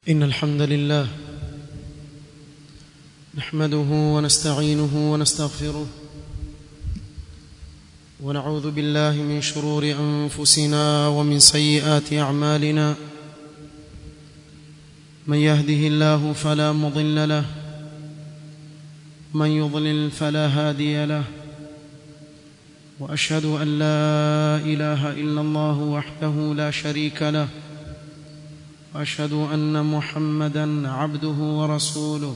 إن الحمد لله نحمده ونستعينه ونستغفره ونعوذ بالله من شرور أنفسنا ومن سيئات أعمالنا من يهده الله فلا مضل له من يضلل فلا هادي له وأشهد أن لا إله إلا الله وحده لا شريك له واشهد ان محمدا عبده ورسوله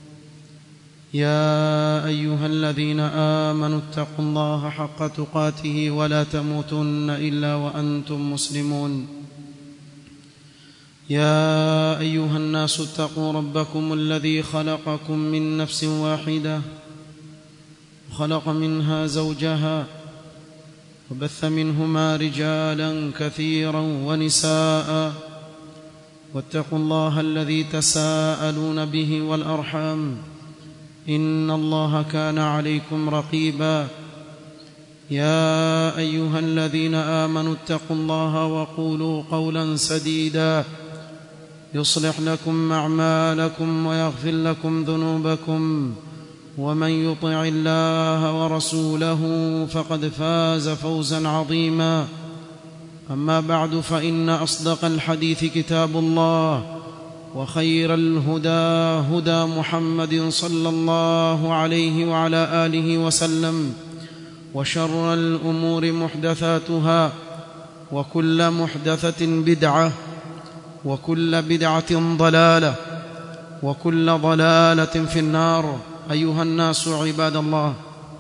يا ايها الذين امنوا اتقوا الله حق تقاته ولا تموتن الا وانتم مسلمون يا ايها الناس اتقوا ربكم الذي خلقكم من نفس واحده وخلق منها زوجها وبث منهما رجالا كثيرا ونساء واتقوا الله الذي تساءلون به والارحام ان الله كان عليكم رقيبا يا ايها الذين امنوا اتقوا الله وقولوا قولا سديدا يصلح لكم اعمالكم ويغفر لكم ذنوبكم ومن يطع الله ورسوله فقد فاز فوزا عظيما اما بعد فان اصدق الحديث كتاب الله وخير الهدى هدى محمد صلى الله عليه وعلى اله وسلم وشر الامور محدثاتها وكل محدثه بدعه وكل بدعه ضلاله وكل ضلاله في النار ايها الناس عباد الله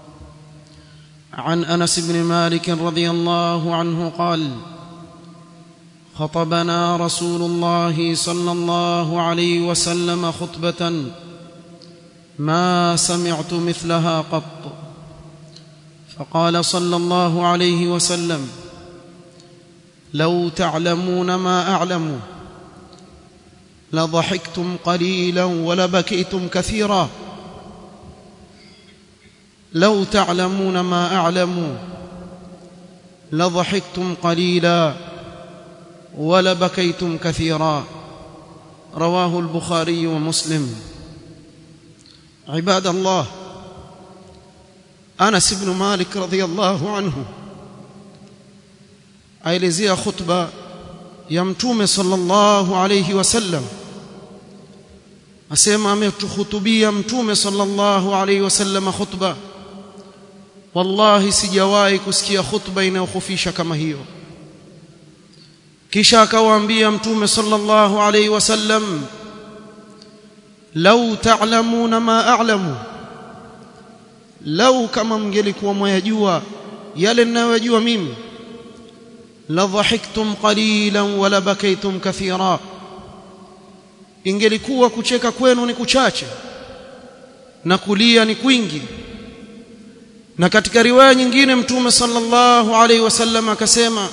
عن انس بن مالك رضي الله عنه قال خطبنا رسول الله صلى الله عليه وسلم خطبه ما سمعت مثلها قط فقال صلى الله عليه وسلم لو تعلمون ما اعلم لضحكتم قليلا ولبكيتم كثيرا لو تعلمون ما اعلم لضحكتم قليلا ولبكيتم كثيرا رواه البخاري ومسلم عباد الله انس بن مالك رضي الله عنه aelezea khutba ya mtume sallallahu alayhi wasallam asema ametuhutubia mtume sallallahu alayhi wasallam khutba wallahi sijawahi kusikia khutba inayokhofisha kama hiyo kisha akawaambia mtume sallallahu alayhi wasallam lau ta'lamuna ma a'lamu lau kama mngelikuwa mwayajua yale ninayojua mimi la dhahiktum qalilan wala bakaytum kathira ingelikuwa kucheka kwenu ni kuchache na kulia ni kwingi na katika riwaya nyingine mtume sallallahu alayhi wasallam akasema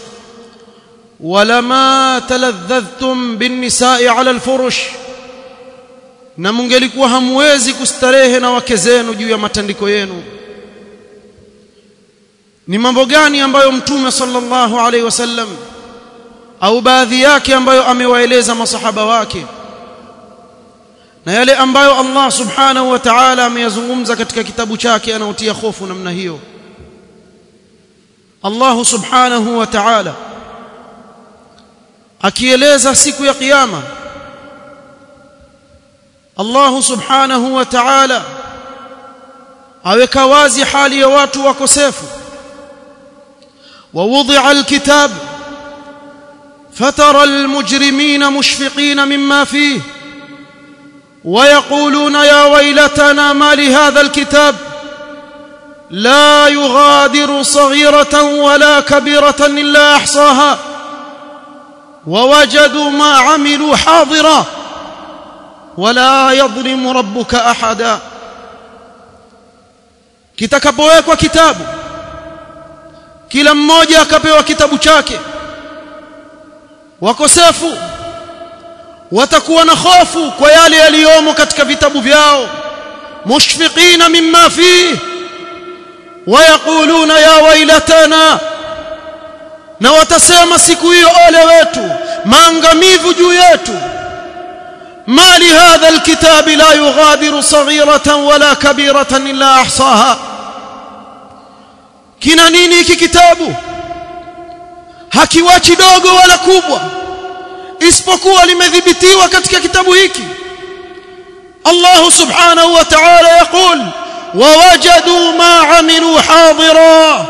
walama taladhadhtum binnisa'i 'ala alfurush na mungelikuwa hamwezi kustarehe na wake zenu juu ya matandiko yenu ni mambo gani ambayo mtume sallallahu alaihi wasallam au baadhi yake ambayo amewaeleza masahaba wake na yale ambayo Allah subhanahu wa ta'ala ameyazungumza katika kitabu chake anaotia hofu namna hiyo Allah subhanahu wa ta'ala akieleza siku ya kiyama Allah subhanahu wa ta'ala aweka wazi hali ya watu wakosefu ووضع الكتاب فترى المجرمين مشفقين مما فيه ويقولون يا ويلتنا ما لهذا الكتاب لا يغادر صغيرة ولا كبيرة إلا أحصاها ووجدوا ما عملوا حاضرا ولا يظلم ربك أحدا kitakapowekwa kitabu kila mmoja akapewa kitabu chake wakosefu watakuwa na hofu kwa yale yaliyomo katika vitabu vyao mushfiqina mimma fihi wayaquluna ya wailatana na watasema siku hiyo ole wetu maangamivu juu yetu ما لهذا الكتاب لا يغادر صغيرة ولا كبيرة إلا أحصاها kina nini hiki kitabu hakiwachi dogo wala kubwa isipokuwa limedhibitiwa katika kitabu hiki Allah subhanahu wa ta'ala yaqul wawajadu ma amilu hadira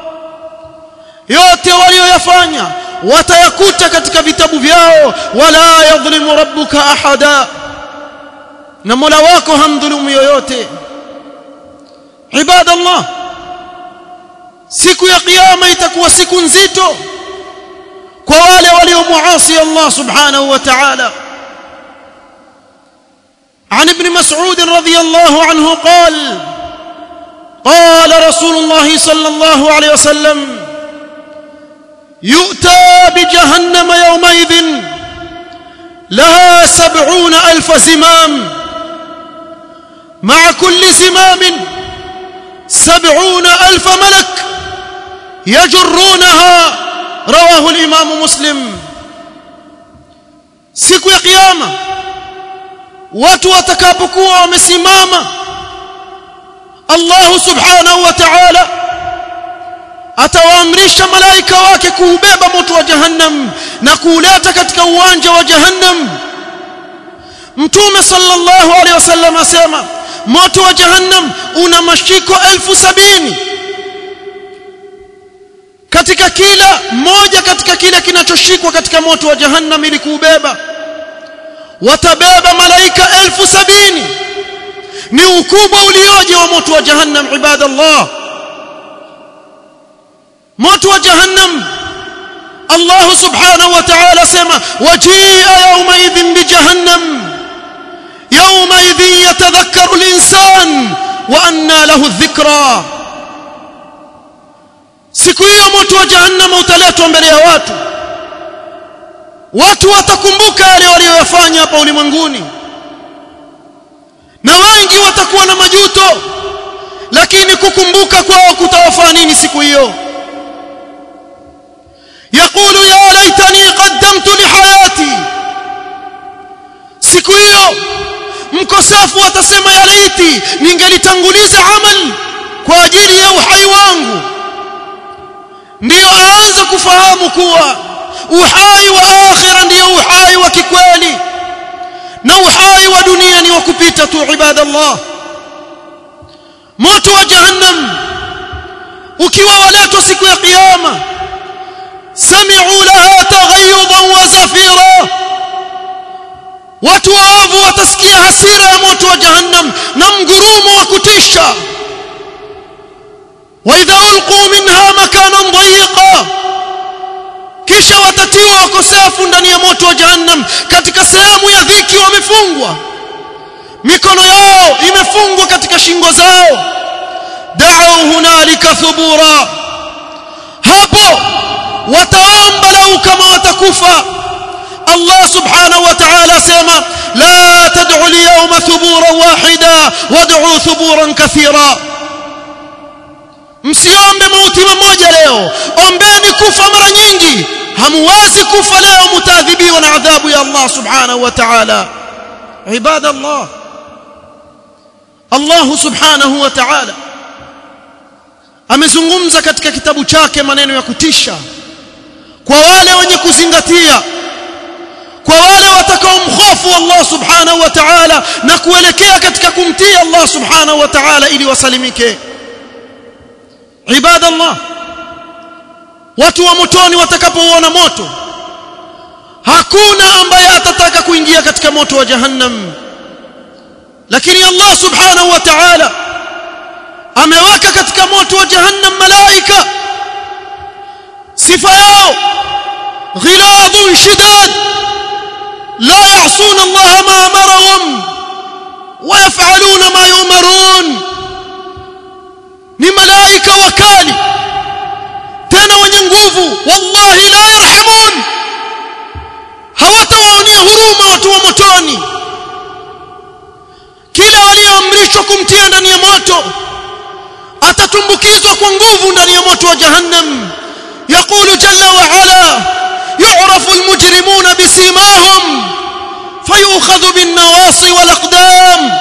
yote walioyafanya watayakuta katika vitabu vyao wala yadhlimu rabbuka ahada na Mola wako hamdhulumu yoyote ibadallah siku ya kiyama itakuwa siku nzito kwa wale waliomuasi Allah subhanahu wa ta'ala عن ابن مسعود رضي الله عنه قال قال رسول الله صلى الله عليه وسلم يؤتى بجهنم يومئذ لها سبعون ألف زمام مع كل زمام سبعون ألف ملك يجرونها رواه الإمام مسلم siku ya kiyama watu watakapokuwa wamesimama Allah subhanahu wa ta'ala atawaamrisha malaika wake kuubeba moto wa jahannam na kuuleta katika uwanja wa jahannam mtume sallallahu alaihi wasallam asema moto wa jahannam una mashiko elfu sabini katika kila moja katika kile kinachoshikwa katika moto wa jahannam ili kuubeba watabeba malaika elfu sabini ni ukubwa ulioje wa moto wa jahannam ibadallah moto wa jahannam Allah subhanahu wa ta'ala sema wajia yawma idhin bi jahannam yawma idhin yatadhakkaru al-insan wa anna lahu adh-dhikra siku hiyo moto wa jahannam utaletwa mbele ya watu watu watakumbuka yale waliyofanya hapa ulimwenguni na wengi watakuwa na majuto lakini kukumbuka kwao kutawafaa nini siku hiyo يقول يا ليتني قدمت لحياتي siku hiyo mkosafu atasema ya laiti ningelitanguliza amal kwa ajili ya uhai wangu ndiyo aanze kufahamu kuwa uhai wa akhira ndiyo uhai wa kikweli na uhai wa dunia ni wa kupita tu ibadallah moto wa jahannam ukiwa waletwa siku ya kiyama sami'u laha taghayyudan wa zafira watu waovu watasikia hasira ya moto wa jahannam na mgurumo wa kutisha wa idha ulqu minha makanan dayiqa kisha watatiwa wakosefu ndani ya moto wa jahannam katika sehemu ya dhiki wamefungwa mikono yao imefungwa katika shingo zao da'u hunalika thubura hapo wataomba lau kama watakufa Allah subhanahu wa ta'ala sema la tad'u al-yawma thuburan wahida wad'u thuburan kathira msiombe mauti mmoja leo ombeni kufa mara nyingi hamwezi kufa leo mtaadhibiwa na adhabu ya Allah subhanahu wa ta'ala ibadallah Allah subhanahu wa ta'ala amezungumza katika kitabu chake maneno ya kutisha kwa wale wenye kuzingatia kwa wale watakaomhofu Allah subhanahu wa ta'ala na kuelekea katika kumtii Allah subhanahu wa ta'ala ili wasalimike ibadallah watu wa motoni watakapouona moto hakuna ambaye atataka kuingia katika moto wa jahannam lakini Allah subhanahu wa ta'ala ameweka katika moto wa jahannam malaika sifa yao ghiladun shidad la ya'suna Allah ma amarahum wa yaf'aluna ma yumarun ni malaika wakali tena wenye nguvu wallahi la yarhamun hawatawaonea huruma watu wa motoni kila walioamrishwa kumtia ndani ya moto atatumbukizwa kwa nguvu ndani ya moto wa jahannam يقول جل وعلا يعرف المجرمون بسيماهم fayukhadhu bin nawasi wal aqdam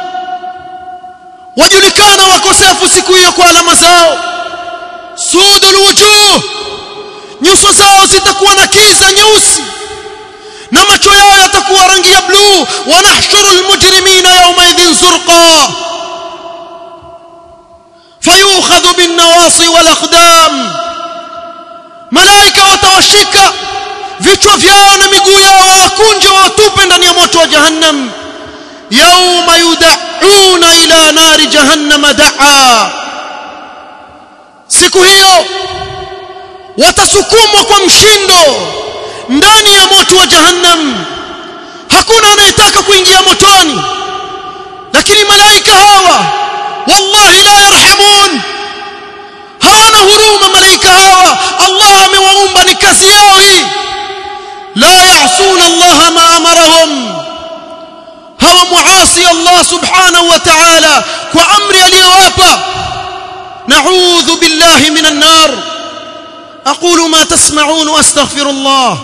wajulikana wakosefu siku hiyo kwa alama zao sudul wujuh nyuso zao zitakuwa na kiza nyeusi na macho yao yatakuwa rangi ya bluu wanahshuru almujrimina yawma idhin zurqa fayukhadhu bin nawasi wal aqdam malaika watawashika vichwa vyao na miguu yao wakunje watupe ndani ya moto wa jahannam yawma yud'una ila nari jahannam da'a siku hiyo watasukumwa kwa mshindo ndani ya moto wa jahannam hakuna anayetaka kuingia motoni lakini malaika hawa wallahi la yarhamun hawana huruma malaika hawa Allah amewaumba ni kazi yao hii la ya'suna Allah ma amarahum hawa muasi Allah subhanahu wa ta'ala kwa amri aliyowapa na'udhu billahi minan nar أقول ما تسمعون وأستغفر الله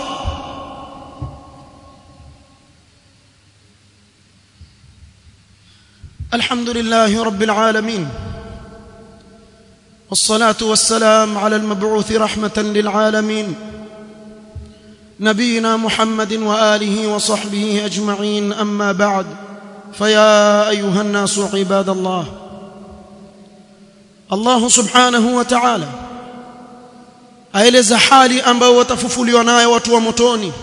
الحمد لله رب العالمين والصلاة والسلام على المبعوث رحمة للعالمين نبينا محمد وآله وصحبه أجمعين أما بعد فيا أيها الناس عباد الله الله سبحانه وتعالى aeleza hali ambayo watafufuliwa nayo watu wa motoni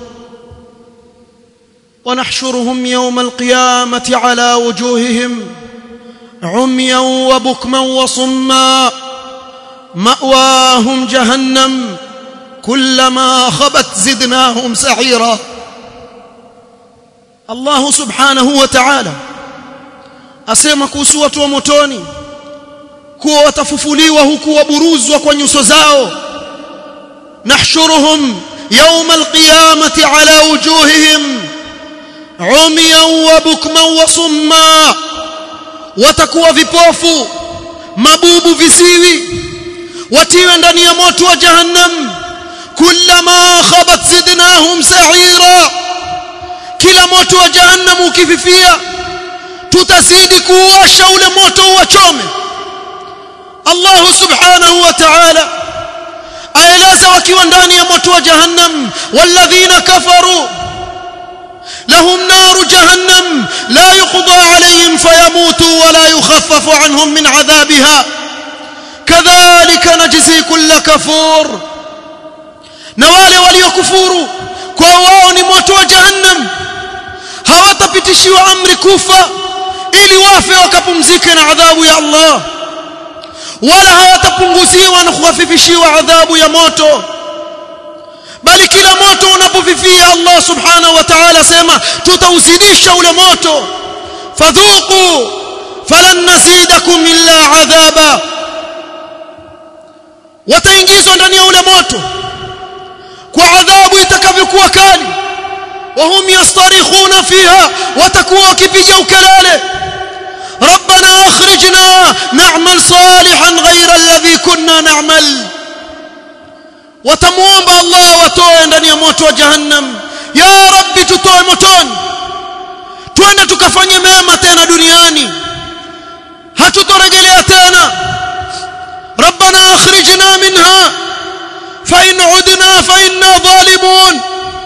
ونحشرهم يوم القيامة على وجوههم عميا وبكما وصما مأواهم جهنم كلما خبت زدناهم سعيرا الله سبحانه وتعالى asema kuhusu watu wa motoni kuwa watafufuliwa huku waburuzwa kwa nyuso zao نحشرهم يوم القيامة على وجوههم عميا وبكما وصما watakuwa vipofu mabubu visiwi watiwe ndani ya moto wa jahannam kullama khabat zidnahum sa'ira kila moto wa jahannam ukififia tutazidi kuwasha ule moto uwachome Allah subhanahu wa ta'ala aeleza wakiwa ndani ya moto wa jahannam walladhina kafaru lahum naru jahannam la yuqda alayhim fayamutu wa la yukhaffafu anhum min adhabiha kadhalika najzi kull kafur na wale waliokufuru kwa wao ni moto wa jahannam hawatapitishiwa amri kufa ili wafe wakapumzike na adhabu ya Allah wala hawatapunguziwa na kukhafifishiwa adhabu ya moto bali kila moto unapofifia Allah subhanahu wa ta'ala sema tutauzidisha ule moto fadhuqu falan nazidakum illa adhaba wataingizwa ndani ya ule moto kwa adhabu itakavyokuwa kali wahum yastarikhuna fiha watakuwa wakipiga ukelele ربنا اخرجنا نعمل صالحا غير الذي كنا نعمل watamuomba Allah watoe ndani ya moto wa jahannam ya rabbi tutoe motoni twende tukafanye mema tena duniani hatutorejelea tena ربنا اخرجنا منها فإن عدنا فإنا ظالمون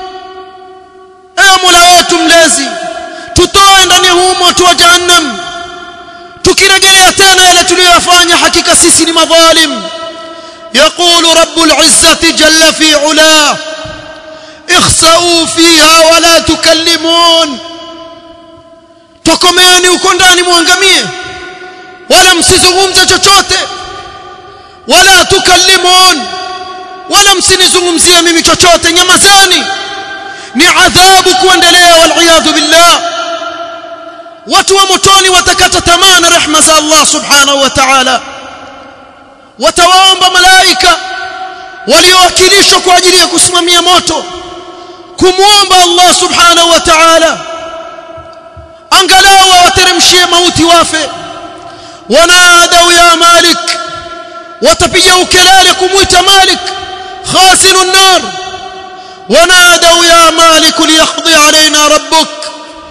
اي مولا wetu mlezi tutoe ndani ya huu moto wa jahannam tukirejelea tena yale tuliyofanya hakika sisi ni madhalim يقول رب العزة جل في علاه اخسأوا فيها ولا تكلمون tokomeeni huko ndani muangamie wala msizungumze chochote wala tukallimun wala msinizungumzie mimi chochote nyamazeni ni adhabu kuendelea wal billah watu wa motoni watakata tamaa na rehma za Allah subhanahu wa ta'ala watawaomba malaika waliowakilishwa kwa ajili ya kusimamia moto kumwomba Allah subhanahu wa ta'ala angalau wateremshie mauti wafe wanadau ya malik watapiga ukelele kumwita malik khasinu an-nar wanadau ya malik liyaqdi alaina rabbuk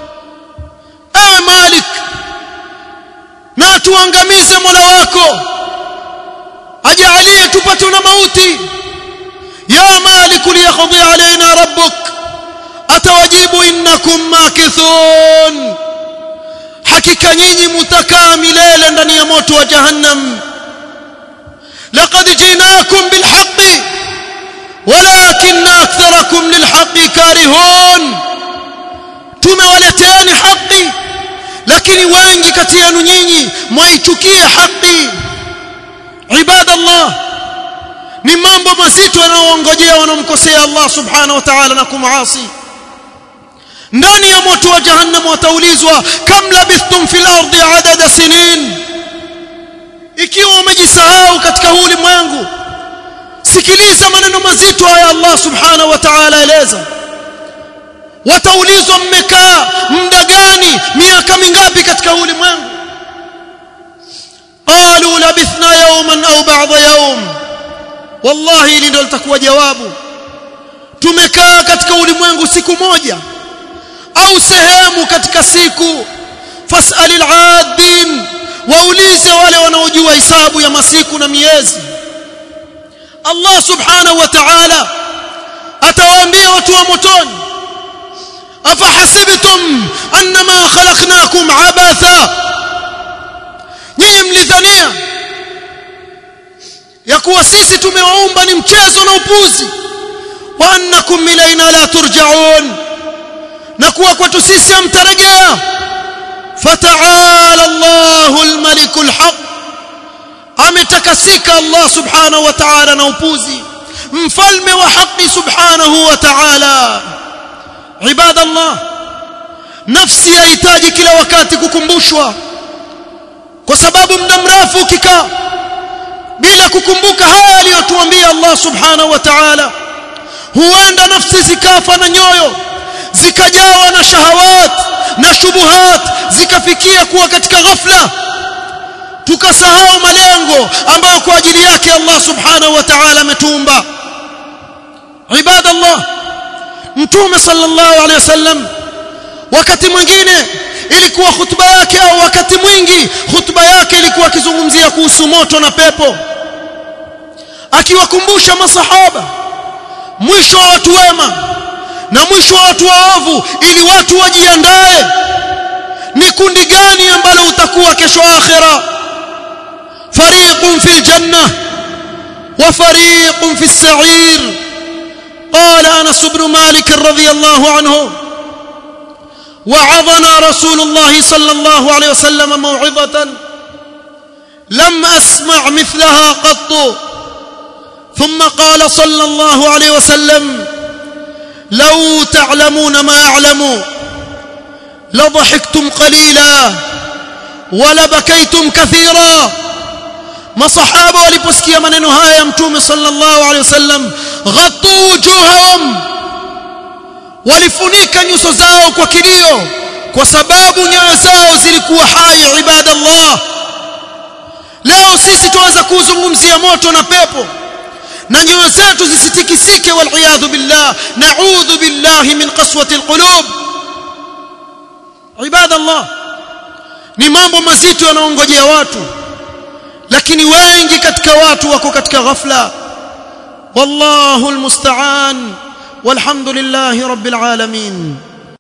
malik na tuangamize mola wako ajalie tupate na mauti ya malik liyaqdi alaina rabbuk atawajibu innakum makithun hakika nyinyi mutakaa milele ndani ya moto wa jahannam laqad jinakum bilhaqqi ولكن أكثركم للحق كارهون tumewaleteani haki lakini wengi kati yenu nyinyi mwaichukia haki ibadallah ni mambo mazito yanayoongojea wanaomkosea Allah subhanahu wa ta'ala na kumuasi ndani ya moto wa jahannam wataulizwa kam labithtum fil ardi adada sinin ikiwa umejisahau katika huu ulimwengu sikiliza maneno mazito haya Allah subhanahu wa ta'ala eleza wataulizwa mmekaa muda gani miaka mingapi katika ulimwengu qalu labithna yawman au ba'da yawm wallahi hili ndio litakuwa jawabu tumekaa katika ulimwengu siku moja au sehemu katika siku fasalil aadin waulize wale wanaojua hisabu ya masiku na miezi Allah subhanahu wa ta'ala atawaambia watu wa motoni afahasibtum annama khalaqnakum abatha nyinyi mlidhania ya kuwa sisi tumewaumba ni mchezo na upuzi wa annakum ilaina la turja'un na kuwa kwetu sisi hamtarejea fata'ala Allahu al-maliku al-haq ametakasika Allah subhanahu wa ta'ala na upuzi mfalme wa haki subhanahu wa ta'ala ibadallah nafsi yahitaji kila wakati kukumbushwa kwa sababu muda mrefu ukikaa bila kukumbuka haya aliyotuambia Allah subhanahu wa ta'ala huenda nafsi zikafa na nyoyo zikajawa na shahawat na shubuhat zikafikia kuwa katika ghafla tukasahau malengo ambayo kwa ajili yake Allah subhanahu wa ta'ala ametuumba ibadallah mtume sallallahu alaihi wasallam wakati mwingine ilikuwa khutba yake au wakati mwingi khutba yake ilikuwa akizungumzia kuhusu moto na pepo akiwakumbusha masahaba mwisho wa watu wema na mwisho wa watu waovu ili watu wajiandae ni kundi gani ambalo utakuwa kesho akhira fariqun fil janna wa fariqun fis sa'ir قال انس بن مالك رضي الله عنه وعظنا رسول الله صلى الله عليه وسلم موعظه لم اسمع مثلها قط ثم قال صلى الله عليه وسلم لو تعلمون ما اعلم لضحكتم قليلا ولبكيتم كثيرا masahaba waliposikia maneno haya ya mtume sallallahu alaihi wasallam ghattu wujuhahum walifunika nyuso zao kwa kilio kwa sababu nyoyo zao zilikuwa hai ibadallah leo sisi tuanza kuzungumzia moto na pepo na nyoyo zetu zisitikisike waliyadhu billah naudhu billahi min qaswati alqulub ibadallah ni mambo mazito yanaongojea watu lakini wengi katika watu wako katika ghafla wallahu almusta'an walhamdulillahi rabbil alamin